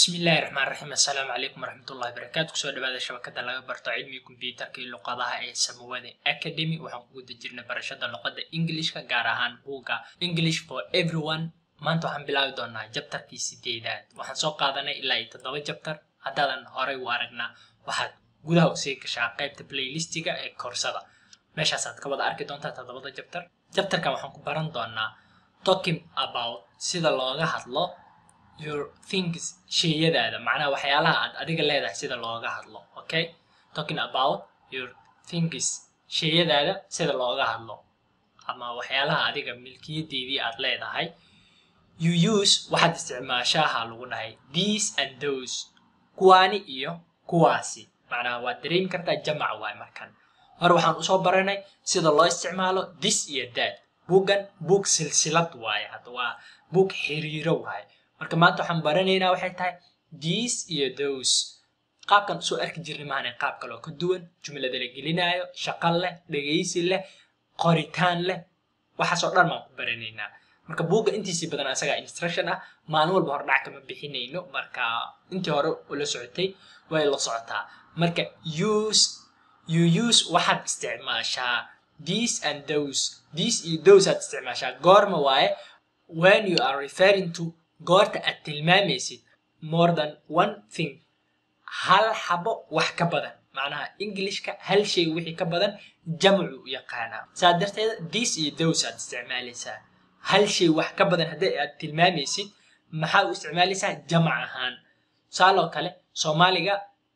bismillahi raxmaan raxiim assalaamu calaykum waraxmatullahi barakaatu kusoo dhawaada shabakada laga barto cilmiga kombiyuutarka iyo luqadaha ee samawada academy waxaan ku guda jirnay barashada luqada englishka gaar ahaan buugga english for everyone maanta waxaan bilaabi doonaa jabtarkii sideedaad waxaan soo qaadanay ilaa iyo toddoba jabtar haddaadan horay u aragnaa waxaad gudaha usii gashaa qaybta playlistiga ee koorsada meeshaasaad ka wada arki doontaa toddobada jabtar jabtarkan waxaan ku baran doonaa talking about sida looga hadlo your things sheyadaada macnaha waxyaalaha aad adiga leedahay sida looga hadlo okay talking about your things sheyadaada sida looga hadlo ama waxyaalaha adiga milkiyadeedii aad leedahay you use waxaad isticmaashaaha lagu dhahay these and those kuwaani iyo kuwaasi macnaha waad dareemi kartaa jamac waay markan hore waxaan usoo baranay sida loo isticmaalo this iyo that buuggan buug silsilad waaye hadda waa buug xiriiro waaye marka maanta waxaan baranaynaa waxay tahay these iyo those qaabkan usoo arki jirnay maahane qaab kaloo ka duwan jumlada la gelinaayo shaqo leh dhegaysi leh qoritaan leh waxaasoo dhan baan ku baranaynaa marka buugga intiisii badan asagaa instruction ah maalin walba hordhac kama bixinayno marka intii hore ula socotay way la socotaa marka use you use waxaad isticmaashaa these and those these iyo those aad isticmaashaa goorma waaye when you are referring to goorta aad tilmaamaysid more than one thing hal xabo wax ka badan macnaha englishka hal shay wixii ka badan jamcu u yaqaanaa saa darteeda this iyo those aad isticmaalaysaa hal shay wax ka badan haddii aad tilmaamaysid maxaa u isticmaalaysaa jamac ahaan tusaaloo kale soomaaliga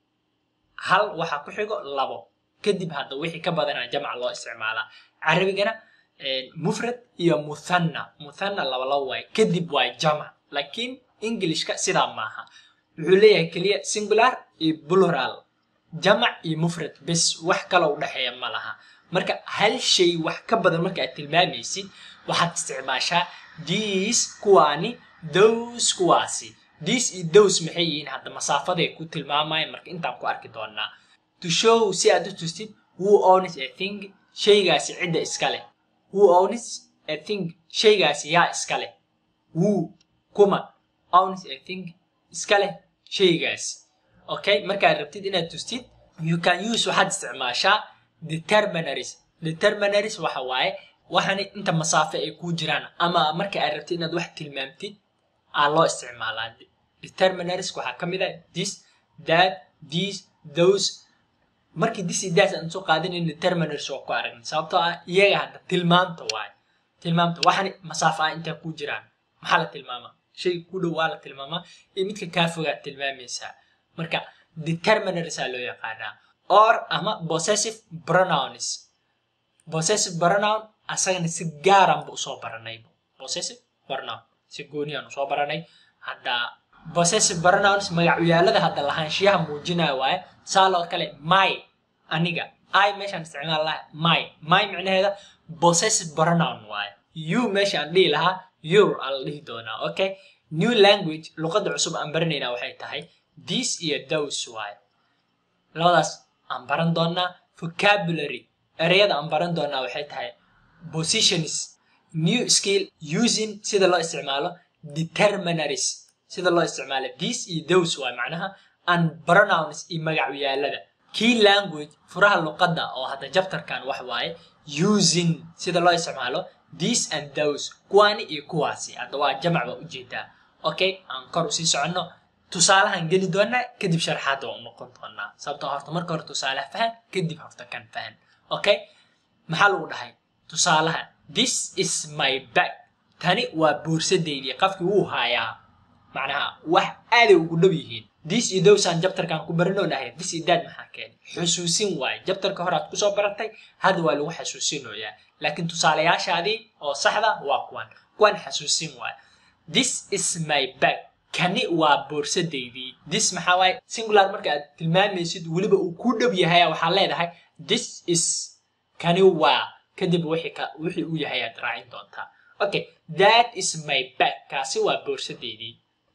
hal waxaa ku xigo labo kadib hadda wixii ka badanaa jamac loo isticmaalaa carabigana mufrad iyo muthanna muthanna labalabo waaye kadib waa jamac laakiin englishka sidaa maaha wuxuu leeyahay keliya singular iyo plural jamac iyo mufrad bes wax kaloo udhexeeya ma laha marka hal shay wax ka badan marka aad tilmaamaysid waxaad isticmaashaa these kuwaani those kuwaasi these iyo those maxay yihiin hadda masaafaday ku tilmaamayaan marka intaan ku arki doonaa to show si aad u tustid who owns a thing shaygaasi cidda iska leh who owns a thing shaygaasi yaa iska leh who kuma owns a thing iska leh shaygaasi okay markaad rabtid inaad tustid you can use waxaad isticmaashaa determinaries determinaries waxa waaye waxani inta masaafe ay kuu jiraan ama marka aad rabtid inaad wax tilmaamtid aa loo isticmaalaa determinaries waxaa ka mid ah this that these those markii this iyo that aan soo qaadanayn determinaries waa ku aragnay sababtoo ah iyaga hadda tilmaamta waaye tilmaamta waxani masaafe ah intaa kuu jiraan maxaa la tilmaamaa shay ku dhow waa la tilmaamaa iyo midka kaa fogaad tilmaamaysaa marka determinaries aa loo yaqaanaa or ama possessive pronouns possessive pronoun asagana si gaaranba usoo baranayba possessive pronoun si gooniyaan usoo baranay hadda possessive pronouns magacyaalada hadda lahaanshiyaha muujinaya waaye saaloo kale my aniga i meeshaan isticmaal laha my my micnaheeda possessive pronoun waaye you meeshaan dhihi lahaa your aa la dhihi doonaa okay new language luqadda cusub aan baranaynaa waxay tahay this iyo those waaye labadaas aan baran doonaa vocabulary ereyada aan baran doonaa waxay tahay positions new skill using sida loo isticmaalo determinaries sida loo isticmaalo this iyo those waaye macnaha and pronouns iyo magacyaalada key language furaha luqadda oo hadda jabtarkan wax waaye using sida loo isticmaalo these and those kuwaani iyo kuwaasi hadda waa jamac baa ujeedaa okay aan kor usii soconno tusaalahan geli doonaa kadib sharxaadda waa u noqon doonaa sababtoo horta marka hore tusaalaha fahan kadib horta kan fahan okay maxaa lagu dhahay tusaalaha this is my bag tani waa boorsadeydii qafkii wuu haayaa macnaha wax aaday ugu dhow yihiin this iyo dowsaan jabtarkaan ku baranoo dhahay this iyo daad maxaa keenay xusuusin waaye jabtarka hore aad kusoo baratay hadda waa lagu xasuusinoyaa laakiin tusaalayaashaadii oo saxda waa kuwan kuwan xasuusin waaye this is my bag kani waa boorsadeydii this maxaa waaye singular marka aad tilmaamaysid weliba uu ku dhow yahay waxaa leedahay this is kani waa kadib wixii uu yahay aad raacin doontaa okay that is my bag kaasi waa boorsadeydii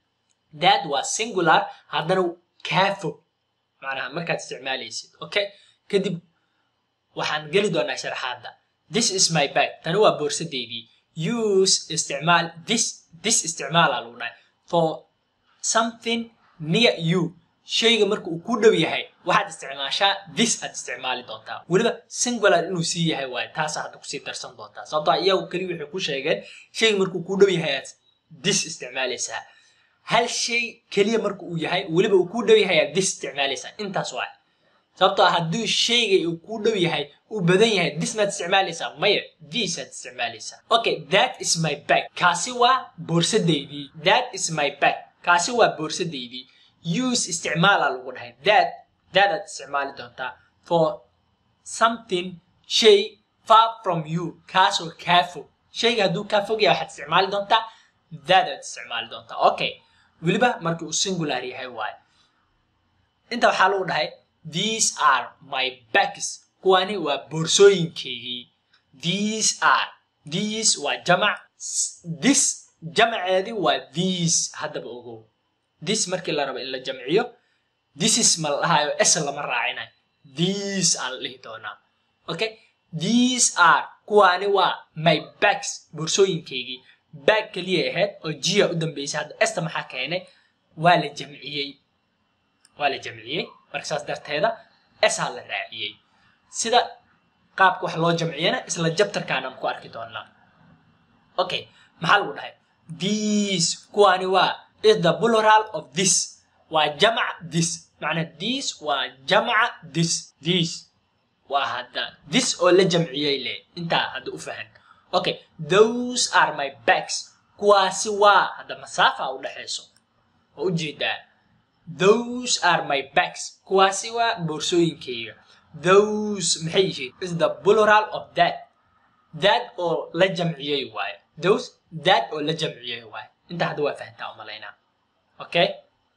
that waa singular haddana kaa fog macnaha markaad isticmaalaysid okay kadib waxaan geli doonaa sharaxaadda this is my bag tani waa boorsadeydii use isticmaal this this isticmaala lagu dhahay for something near you shayga marka uu ku dhow yahay waxaad isticmaashaa this aad isticmaali doontaa weliba singular inuu sii yahay waaye taasaa hadda kusii darsan doontaa sababtoo iyagu keliya waxay ku sheegeen shayga markuu ku dhow yahay aad this isticmaalaysaa hal shay keliya marka uu yahay weliba uu ku dhow yahay aad this isticmaalaysaa intaas waaye sababtoo hadduu shayga uu ku dhow yahay uu badan yahay this maad isticmaalaysaa maya this aad isticmaalaysaa okay that is my bag kaasi waa boorsadeydii that is my bag kaasi waa boorsadeydii use isticmaala lagu dhahay that that aad isticmaali doontaa for something shay far from you kaasoo kaa fog shayga hadduu kaa fog yahay waxaad isticmaali doontaa that aad isticmaali doontaa okay weliba marka uu singular yahay waaye inta waxaa lagu dhahay these are my bags kuwani waa boorsooyinkaygii these are these waa jamac this jamaceedii waa these haddaba ogow this markii la rabo in la jamciyo this is ma la dhahayo s lama raacinayo these aa la dhihi doonaa okay these are kuwaani waa my bags boorsooyinkaygii bag keliya ahayd oo jiya u dambeysay hadda esta maxaa keenay waa la jamciyey waa la jamciyey marka saas darteeda esaa la raaciyey sida qaabka wax loo jamciyana isla jabtarkaanaan ku arki doonaa okay maxaa lagu dhahay these kuwaani waa is the plural of this waa jamac this macnaa this waa jamaca this this waa hadda this oo la jamciyey le intaa hadda u fahan okay those are my bags kuwaasi waa hadda masaafa u dhexayso oo ujeedaa those are my bags kuwaasi waa boorsooyinkayga those maxay yihiin is the plural of that that oo la jamciyey waaye those that oo la jamciyey waaye intaa hadda waa fahantaa umalaynaa okay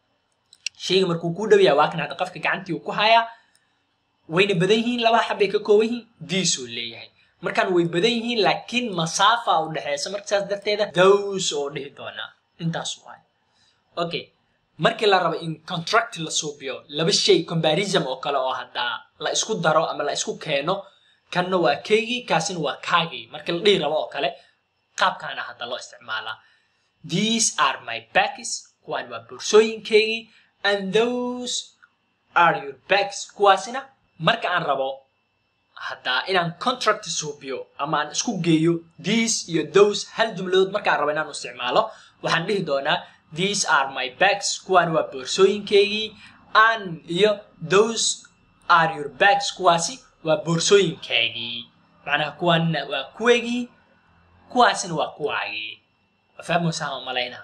shayga markuu kuu dhow yahay waa kan hadda qofka gacantii uu ku hayaa wayna badan yihiin laba xabbay ka kooban yihiin diisuu leeyahay markaan way badan yihiin laakiin masaafa u dhexeysa marka saas darteeda those oo dhihi doonaa intaas waaye okay markii la rabo in contract la suubiyo laba shay comparison oo kale oo haddaa la isku daro ama la isku keeno kanna waa kaygii kaasina waa kaagii markii la dhihi rabo oo kale qaabkaana hadda loo isticmaalaa these are my bags kuwaan waa boorsooyinkaygii and those are your bags kuwaasina marka aan rabo haddaa inaan contract suubiyo ama aan isku geeyo these iyo those hal jumladood markaan rabo inaan isticmaalo waxaan dhihi doonaa these are my bags kuwaan waa boorsooyinkaygii an iyo those are your bags kuwaasi waa boorsooyinkaygii macnaha kuwaanna waa kuwaygii kuwaasina waa kuwaagii waa fahmaysaa oo malaynaa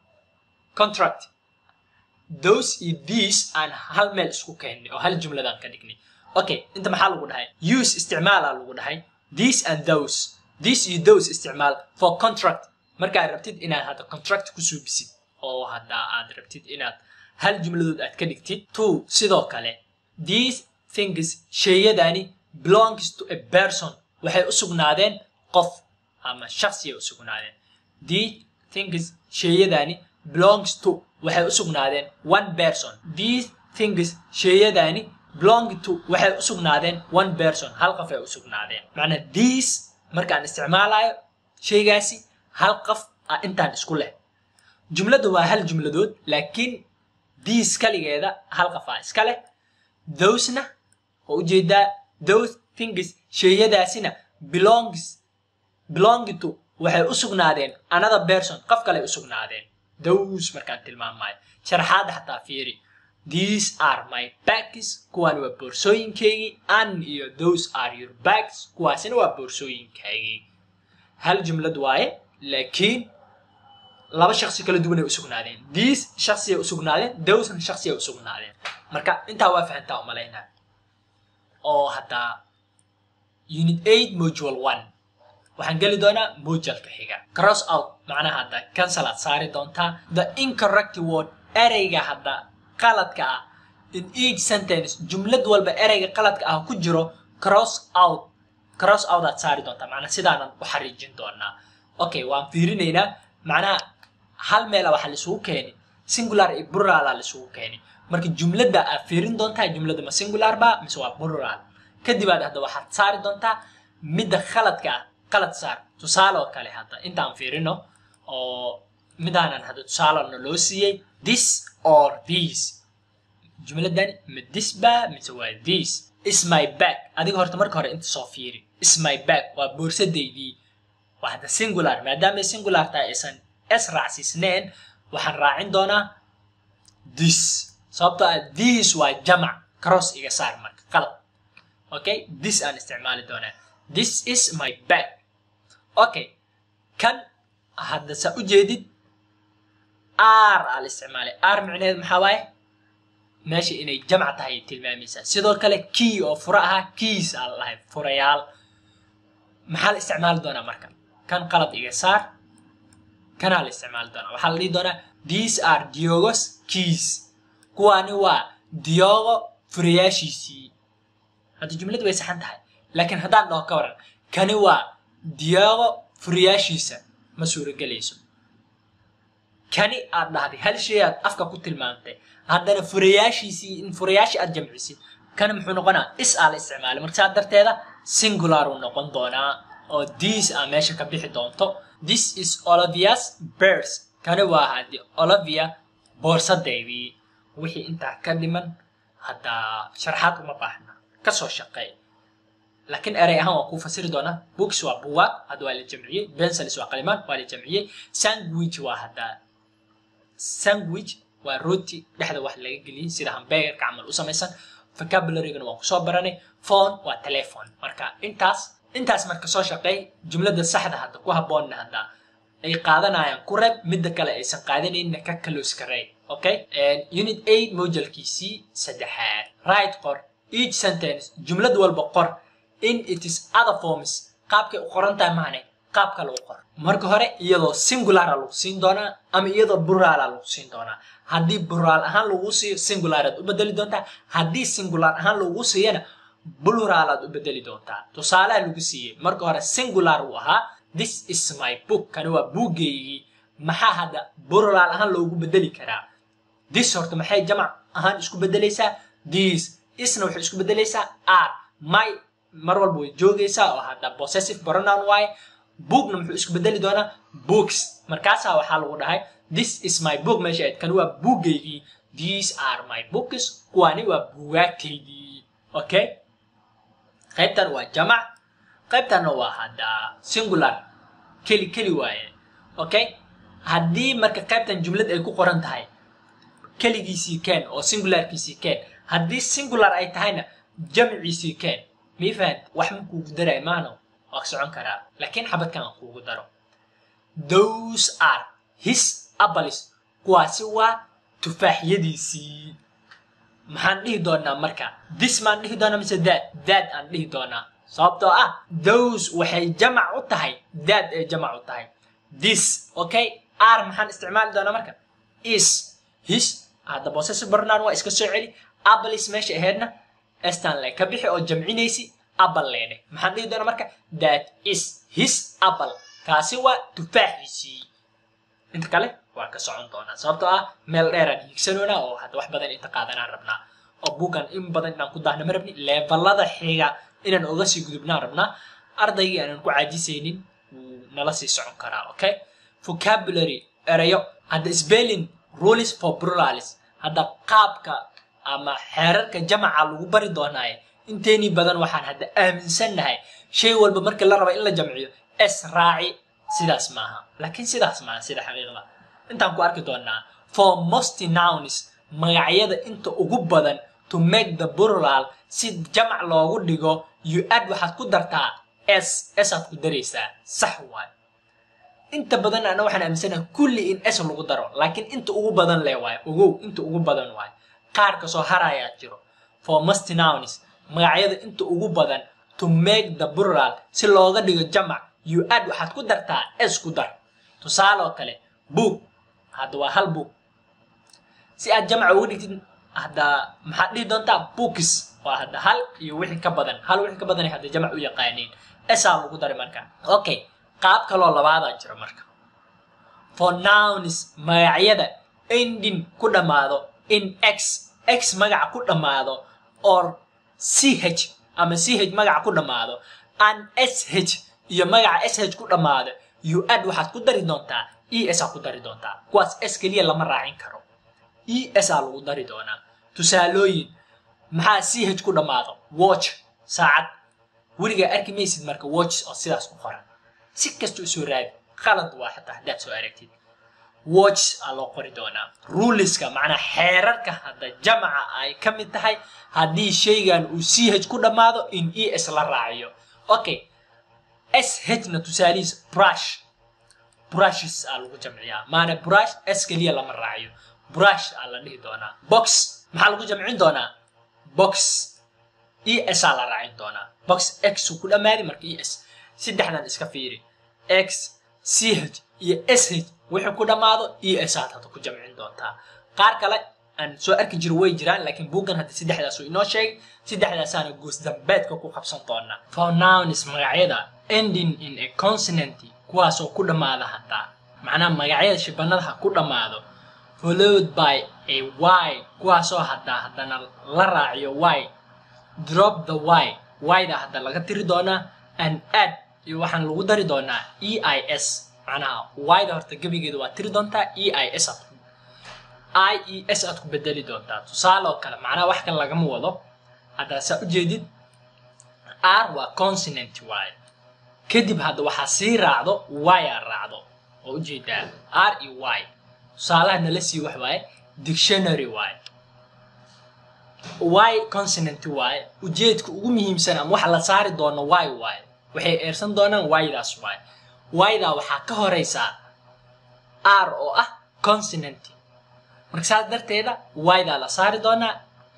contract those iyo these aan hal meel isku keennay oo hal jumladaan ka dhignay okay inta maxaa lagu dhahay use isticmaalaa lagu dhahay these and those these iyo those isticmaal for contract markaad rabtid inaad hadda contract ku suubisid oo hadda aad rabtid inaad hal jumladood aad ka dhigtid two sidoo kale these things sheeyadani belongs to a person waxay u sugnaadeen qof ama shaksiyay u sugnaadeen these things sheeyadani belongs to waxay u sugnaadeen one person these things sheeyadani belong to waxay u sugnaadeen one person hal qof ay u sugnaadeen macnaa these markaan isticmaalayo shaygaasi hal qof ah intaan isku leh jumladda waa hal jumladood laakiin these kaligeeda hal qof ah iska leh thosena oo ujeedaa those things sheeyadaasina belongs belong to waxay u sugnaadeen another person qof kale u sugnaadeen those markaan tilmaamayo sharaxaadda xataa fiiri these are my bags kuwaan waa boorsooyinkaygii an iyo those are your bags kuwaasina waa boorsooyinkaygii hal jumlad waaye laakiin laba shaksi kala duwanay u sugnaadeen these shaksiyay u sugnaadeen thosena shaksiyay u sugnaadeen marka intaa waa fahantaa u malaynaa oo haddaa unit eight modual one waxaan geli doonaa mojalka xiga cross out macnaha hadda cancel aad saari doontaa the incorrect word ereyga hadda qaladka ah in each sentence jumlad walba ereyga qaladka ah ku jiro cross out cross out aad saari doontaa macnaha sidaanan u xariijin doonaa okay waan fiirinaynaa macnaha hal meela waxaa laisugu keeni singular iyo plurala laisugu keeni marka jumladda aad fiirin doontaa jumladda ma singular ba mise waa plural kadib aad hadda waxaad saari doontaa midda khaladka ah qalad saar tusaale oo kale hadda intaan fiirino oo midaanan hadda tusaalana loo siiyey this or these jumladani ma this ba mise waa this is my bag adiga horta marka hore inta soo fiiri is my bag waa boorsadeydii waa hadda singular maadaamay singular tahay aysan s raacsiisneen waxaan raacin doonaa this sababtoo ah this waa jamac cross iga saar marka qalad okay this aan isticmaali doonaa this is my bag okay kan hadda saa u jeedid r aa la isticmaalay r micneheed maxaa waaye meesha inay jamc tahay tilmaamaysaa sidoo kale key oo fura ahaa keys aa la dhahay furayaal maxaa la isticmaali doonaa marka kan qalad iga saar kanaa la isticmaali doonaa waxaa la dhihi doonaa these are diogos keys kuwaani waa diogo furayaashiisii hadda jumladu way saxan tahay laakiin haddaan dhaho ka waran kani waa diogo furayaashiisa ma suuragelayso kani aad dhahday hal shay aad afka ku tilmaamtay haddana furayaashiisii in furayaashii aad jamcisid kani muxuu noqonaa is aa la isticmaalay marka saa darteeda singular uu noqon doonaa oo this aa meesha ka bixi doonto this is olivia's bears kani waa haddi olivia boorsadeydii wixii intaa ka dhiman hadda sharaxaad uma baahna kasoo shaqeey laakiin erey ahaan waan kuu fasiri doonaa books waa buwaag hadda waa la jamciyey pencils waa qalimaan waa la jamciyey sandwich waa hadda sandwich waa rooti dhexda wax laga geliyey sida hambegerka camal u samaysan vocabulary-gana waan kusoo baranay phone waa telephone marka intaas intaas marka soo shaqeey jumlada saxda hadda ku habboonna hadda ay qaadanayaan ku reeb midda kale aysan qaadanayna ka close karey okay unit eight mojalkiisii saddexaad right qor each sentence jumlad walba qor in it is other forms qaabkay u qoran tahay maane qaab kale u qor marka hore iyadoo singulara lagu siin doonaa ama iyadoo burala lagu siin doonaa haddii bural ahaan lagu siiyo singularaad u bedeli doontaa haddii singular ahaan lagu siiyana bluralaad u bedeli doontaa tusaalaha lagu siiyey marka hore singular uu ahaa this is my book kani waa buuggeygii maxaa hadda plural ahaan loogu bedeli karaa this horta maxay jamac ahaan isku bedelaysaa this isna waxay isku bedelaysaa r my mar walba way joogaysaa oo hadda possessive pronoun waaye bookna muxuu isku bedeli doonaa books markaasaa waxaa lagu dhahay this is my book meesha ayd kani waa buuggeygii these are my books kuwani waa buugaagtaydii okay qaybtan waa jamac qaybtanna waa hadda singular keli keli waaye okay haddii marka qaybtan jumlad ay ku qoran tahay keligiisii keen oo singularkiisii keen haddii singular ay tahayna jamciisii keen mii fahant wax ma kuugu daray maano waa socon karaa laakiin xabadkan aan kuugu daro those are his apples kuwaasi waa tufaaxyadiisii maxaan dhihi doonaa marka this maan dhihi doonaa mise that that aan dhihi doonaa sababtoo ah those waxay jamac u tahay that ay jamac u tahay this okay r maxaan isticmaali doonaa marka is his hadda possessive pronoun waa iska soo celi apples meesha aheedna stanley ka bixi oo jamcinaysi apple leedhe maxaan dhihi doonaa marka that is his apple kaasi waa tufaaxiisii inta kale waa ka socon doonaa sababtoo ah meel dheeraan hiigsanoonaa oo hadda wax badan inta qaadanaan rabnaa oo buugan in badan inaan ku daahna ma rabni levelada xiga inaan oga sii gudubnaan rabnaa ardaygii aanan ku caajisaynin wuu nala sii socon karaa okay vocabulary erayo hadda spelling rules for pluralis hadda qaabka ama xeerarka jamaca lagu bari doonaaye inteeni badan waxaan hadda aaminsannahay shay walba markii la raba in la jamciyo s raaci sidaas maaha laakiin sidaas maaha sida xaqiiqda intaan ku arki doonaa for most nouns magacyada inta ugu badan to make the plural si jamac loogu dhigo you add waxaad ku dartaa s s aad ku daraysaa sax waay inta badan ana waxaan aaminsanahay kulli in s lagu daro laakiin inta ugu badan le waay ogow inta ugu badan waay qaar kasoo harayaa jiro for most nouns magacyada inta ugu badan to make the plural si looga dhigo jamac you add waxaad ku dartaa s ku dar tusaale oo kale book hadda waa hal book si aad jamaca uga dhigtid hadda maxaad dhihi doontaa books waa hadda hal iyo wixii ka badan hal wixii ka badan hadda jamac u yaqaaniin esaa lagu daray marka okay qaab kaloo labaadaa jiro marka for nouns magacyada ending ku dhammaado in x x magaca ku dhammaado or ch ama ch magaca ku dhammaado an sh iyo magaca sh ku dhammaado you add waxaad ku dari doontaa e s aa ku dari doontaa kuwaas s keliya lama raacin karo e s aa lagu dari doonaa tusaalooyin maxaa c h ku dhammaado watch saacad weligaa arki maysid marka watch oo sidaas ku qoran si kasta u soo raadi qalad waa xataa haddaad soo aragtid watch aa loo qori doonaa ruliska macnaa xeerarka hadda jamaca ay ka mid tahay haddii shaygan uu c h ku dhammaado in e s la raaciyo okay s h na tusaalihiis brush brushes aa lagu jamciyaa maana brush s keliya lama raaciyo brush aa la dhihi doonaa box maxaa lagu jamcin doonaa box e s aa la raacin doonaa box x uu ku dhammaaday marka e s saddexdan iska fiiri x c h iyo s h wixii ku dhammaado e s aad hadda ku jamcin doontaa qaar kale aan soo arki jiro way jiraan laakiin buuggan hadda saddexdaas uu inoo sheegay saddexdaasaana goos dambeedka ku qabsan doonaa pronouns magacyada ending in a consonant kuwaasoo ku dhammaada haddaa macnaha magacyada shibanadaha ku dhammaado followed by a y kuwaasoo haddaa haddana la raaciyo y drop the y y-da hadda laga tiri doonaa and add iyo waxaan lagu dari doonaa e i s macnaha y-da horta gebigeeda waa tiri doontaa e i s aad i e s aad ku bedeli doontaa tusaale oo kale macnaha wax kale lagama wado haddaa saa ujeedid r waa consonant y kadib hadda waxaa sii raacdo y aa raacdo oo ujeedaa r e y tusaalaha nala sii wax waaye dictionary y y consonant y ujeedka ugu muhiimsan ama waxa la saari doono y y waxay eersan doonaan y-daas y y-daa waxaa ka horeysaa r oo ah consonant marka saas darteeda y-daa la saari doonaa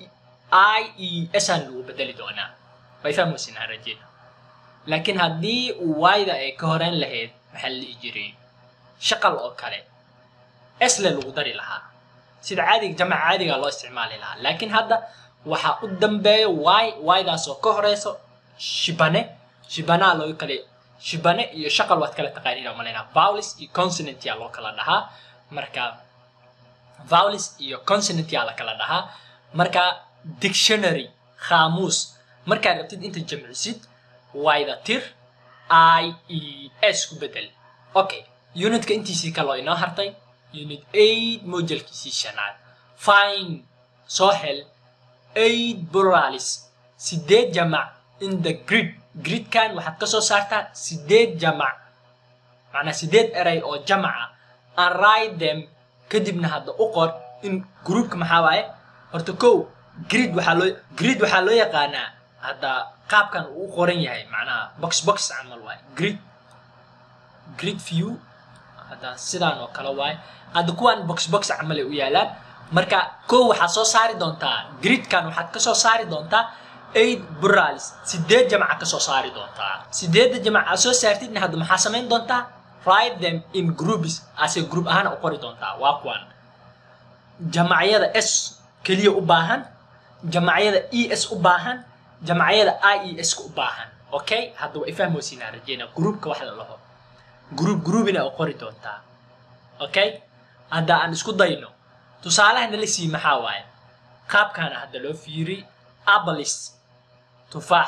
i e s aan lagu bedeli doonaa way fahmaysinaa rajeeda laakiin haddii y-da ay ka horeyn lahayd maxaa la dhihi jiray shaqal oo kale esle lagu dari lahaa sida caadiga jamaca caadigaa loo isticmaali lahaa laakiin hadda waxaa u dambeeya y y-daas oo ka horeyso shibane shibanaa loo kale shibane iyo shaqal waad kala taqaaniin oo malaynaa vowlis iyo consonant yaa loo kala dhahaa marka vowlis iyo consonant yaa la kala dhahaa marka dictionary khaamuus markaad rabtid inta jamcisid y-da tir i e s ku bedel okay unitka intiisii kaloo inoo hartay unit eight mojalkiisii shanaad fine soo hel eight pluralis sideed jamac in the grid gridkan waxaad ka soo saartaa sideed jamac macnaa sideed eray oo jamaca and write them kadibna hadda u qor in groupka maxaa waaye horta kow grid waxaa loo grid waxaa loo yaqaanaa hadda qaabkan uu u qoran yahay macnaha box box camal waaye grid grid view hadda sidaan oo kale waaye hadda kuwaan box box camal ay u yaalaan marka kow waxaad soo saari doontaa gridkan waxaad ka soo saari doontaa eight buralis sideed jamaca ka soo saari doontaa sideedda jamac aad soo saartidna hadda maxaa samayn doontaa write them in groups ase group ahaan u qori doontaa waa kuwan jamacyada s keliya u baahan jamacyada e s u baahan jamacyada i e s ka u baahan okay hadda waa ifahmoysinaa rajeyna groupka wax la laho group groupina u qori doontaa okay hadda aan isku dayno tusaalaha nala sii maxaa waaye qaabkaana hadda loo fiiri abalis tufaax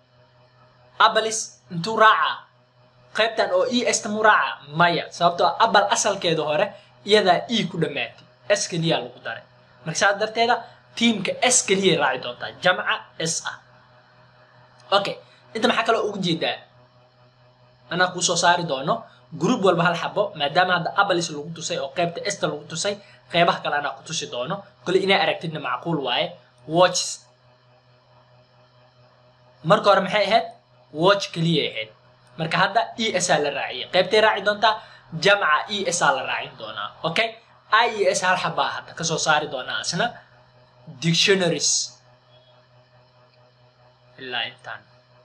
abalis intuu raacaa qaybtan oo e s tamu raaca maya sababtoo abal asalkeeda hore iyadaa e ku dhammaatay s keliyaa lagu daray marka saas darteeda tiimka s keliyay raaci doontaa jamca s ah okay inta maxaa kaloo ugu jeedaa anaa kuu soo saari doono group walba hal xabo maadaama hadda abalis lagu tusay oo qaybta esta lagu tusay qaybaha kale anaa ku tusi doono kole inaa aragtidna macquul waaye watches marka hore maxay ahayd watch keliyay ahayd marka hadda e s aa la raaciyay qaybtay raaci doontaa jamca e s aa la raacin doonaa okay i e s hal xabaa hadda kasoo saari doonaa isna dictionaries ilaa intaan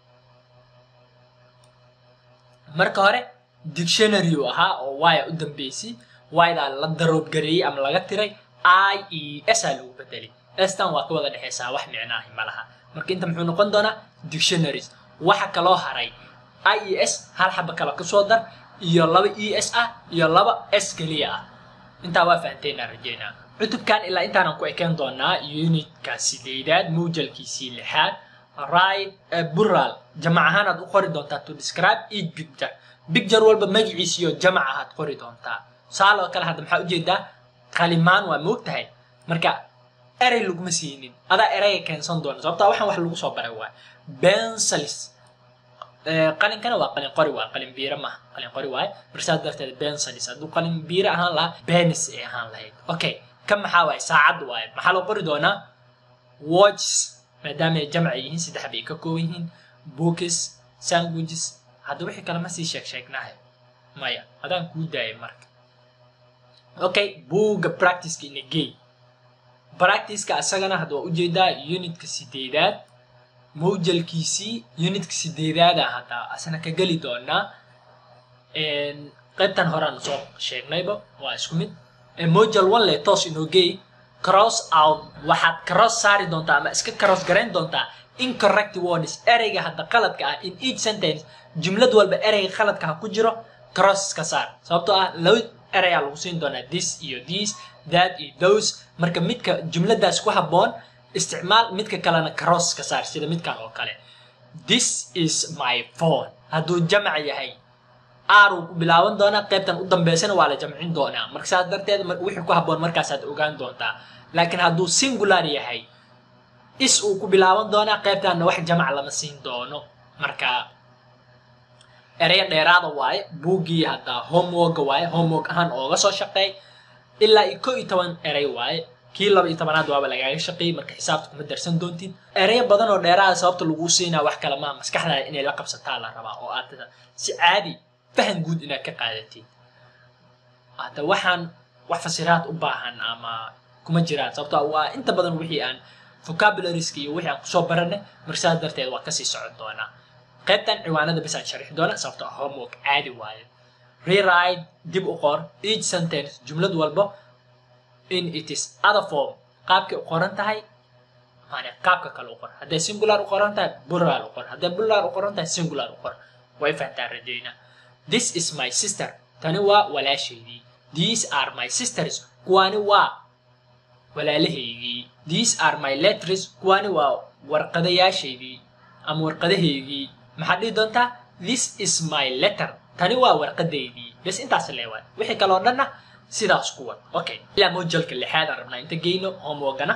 marka hore dictionary uu ahaa oo waya u dambeysay waydaa la daroobgareeyey ama laga tiray i e s aa lagu bedelay stan waa ka wada dhexeysaa wax micnaahi ma laha marka inta muxuu noqon doonaa dictionaries waxa kaloo haray i e s hal xaba kale kasoo dar iyo laba e s ah iyo laba s keliya ah intaa waa fahanteynaa rajeynaa cutubkan ilaa intaanan ku ekeen doonaa unitka sideedaad muujalkiisii lixaad right bural jamac ahaan aad u qori doontaa to describe each picture picture walba magaciisiyo jamac ahaad qori doontaa tusaale oo kale hadda maxaa ujeedaa qalimaan waa moog tahay marka erey laguma siinin adaa ereyga keensan doona sababtaa waxaan wax lagu soo baray waay bensalis qalinkana waa qalin qori waay qalin biire maaha qalin qori waay marka saas darteed bensalis hadduu qalin biire ahaan lahaa benis ay ahaan lahayd okay kan maxaa waaye saacad waaye maxaa loo qori doonaa watches maadaama ay jamca yihiin saddex bay ka kooban yihiin bookis sandwiches hadda wixii kale ma sii sheeg sheegnahay maya adaan kuu daayay marka okay buugga practiceka ina gey practiceka asagana hadda waa ujeedaa unitka sideedaad mawjalkiisii unitka sideedaada hadda asana ka geli doonaa qaybtan horaan soo sheegnayba waa isku mid mojal one le toos inoo geey cross out waxaad cross saari doontaa ama iska cross garayn doontaa incorrect words ereyga hadda qaladka ah in each sentence jumlad walba ereyga qaladka ha ku jiro cross ka saar sababtoo ah laba ereyaa lagu siin doonaa this iyo this that iyo those marka midka jumladaas ku habboon isticmaal midka kalena cross ka saar sida midkan oo kale this is my phone hadduu jamac yahay r uu ku bilaaban doonaa qaybtan u dambeysana waa la jamcin doonaa marka saas darteed wixii ku habboon markaasaad ogaan doontaa laakiin hadduu singular yahay is uu ku bilaaban doonaa qaybtanna wax jamac lama siin doono marka ereyo dheeraada waaye buuggii haddaa homeworka waaye homework ahaan ooga soo shaqeey ilaa iyo ko iyo toban erey waaye kii laba iyo tobanaad waaba lagaaga shaqeeyey marka xisaabta kuma darsan doontid ereyo badan oo dheeraada sababta laguu siinaa wax kale maa maskaxdaada inay la qabsataa la rabaa oo aad si caadi fahan guud inaad ka qaadatid hadda waxaan wax fasiraad u baahan ama kuma jiraan sababto waa inta badan wixii aan vocabulariska iyo wixii aan kusoo baranay marka saas darteed waa kasii socon doonaa qaybtan ciwaanada bas aan sharixi doona sababto ah homework caadi waaye rewrite dib u qor each sentence jumlad walba in it is other form qaabkay u qoran tahay maane qaabka kale u qor hadday singular u qoran tahay plural u qor hadday plural u qoran tahay singular u qor way fahantaan rajayna this is my sister tani waa walaashaydii these are my sisters kuwaani waa walaalahaygii these are my letters kuwaani waa warqadayaashaydii ama warqadahaygii maxaad dhihi doontaa this is my letter tani waa warqadaydii bes intaas leewaay wixii kale oo dhanna sidaas ku wad okay ilaa mojalka lixaad aan rabnaa inta geyno homeworkana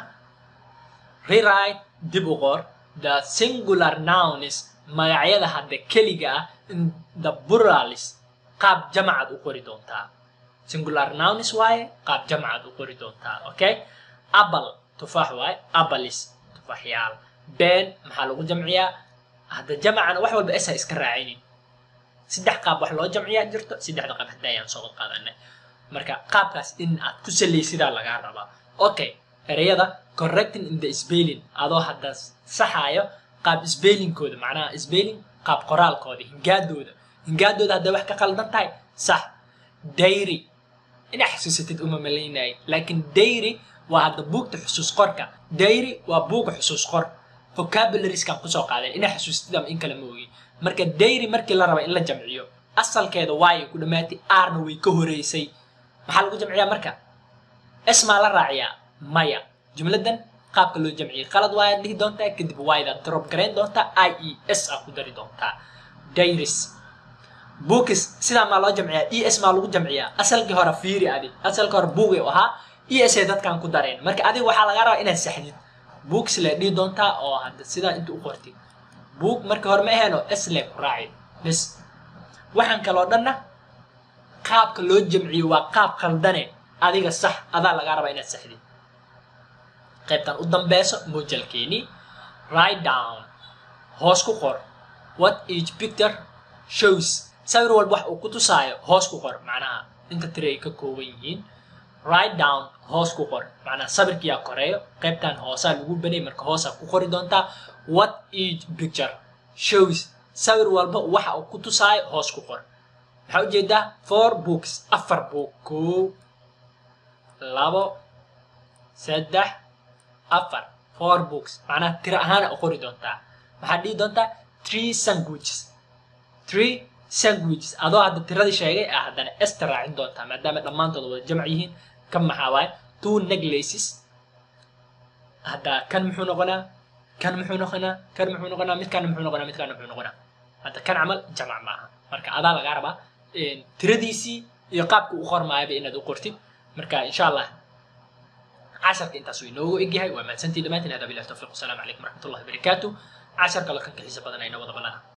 rewrite dib u qor the singular nouns magacyada hadda keliga ah in the pluralis qaab jamacaad u qori doontaa singular nouns waaye qaab jamacaad u qori doontaa okay apple tufaax waaye apples tufaaxyaal been maxaa lagu jamciyaa hadda jamacana wax walba esa iska raacinin saddex qaab wax loo jamciyaa jirto saddexda qaab hadda ayaan soo qaadanay marka qaabkaas in aad ku salaysidaa lagaa rabaa okay ereyada correcting in the spelling adoo hadda saxaayo qaab spellingkooda macnaha spelling qaab qoraalkooda hingaadooda hingaadooda hadday wax ka qaldan tahay sax dairy inaa xasuusatid uma malaynayay laakiin dairy waa hadda buugta xusuus qorka dairy waa buuga xusuus qor vocabulariskan kusoo qaaday inaa xasuusatid ama in kale ma ogi marka dairy markii la raba in la jamciyo asalkeeda waayay ku dhammaatay aarna way ka horeysay maxaa lagu jamciyaa marka esmaa la raaciyaa maya jumladan qaabka loo jamciyay qalad waayaad dhihi doontaa kadib waaydaad drop garayn doontaa i e s aa ku dari doontaa dairis bookis sidaa maa loo jamciyaa e s maa lagu jamciyaa asalkii hore fiiri adi asalkii hore buugay u ahaa e s ay dadkan ku dareen marka adiga waxaa lagaa rabaa inaad saxdid books le dhihi doontaa oo hadda sidaa inta u qortid book markii hore ma aheeno s le ku raacid bes waxaan kaloo dhanna qaabka loo jamciyo waa qaab khaldane adiga sax adaa lagaa rabaa inaad saxdid qaybtan u dambeyso mojalkeeni write down hoos ku qor what each picture shows sawir walba wax uu ku tusaayo hoos ku qor macnaha inta tiri ay ka kooban yihiin write down hoos ku qor macnaha sawirkiyaa koreeyo qaybtan hoosaa lagu banay marka hoosaa ku qori doontaa what each picture shows sawir walba waxa uu ku tusaayo hoos ku qor maxaa ujeedaa four books afar book koow labo saddex afar four books macnaha tiro ahaana u qori doontaa maxaad dhihi doontaa three sandwiches three sandwiches adoo hadda tiradii sheegay ah haddana esta raacin doontaa maadaama dhammaantooda wada jamc yihiin kan maxaa waaye two necklaces hadda kan muxuu noqonaa kan muxuu noqonaa kan muxuu noqonaa midkaan muxuu noqonaa midkaan muxuu noqonaa hadda kan camal jamac maaha marka adaa lagaa rabaa tiradiisii iyo qaabka u qormaayaba inaad u qortid marka insha allah casharka intaas uu inoogu egyahay waa mahadsantii dhammaantiin hada bilahi tawfiq wasalaamu calaykum waraxmatullahi wabarakaatu casharka la kan kaxiisa badan ayna wada balana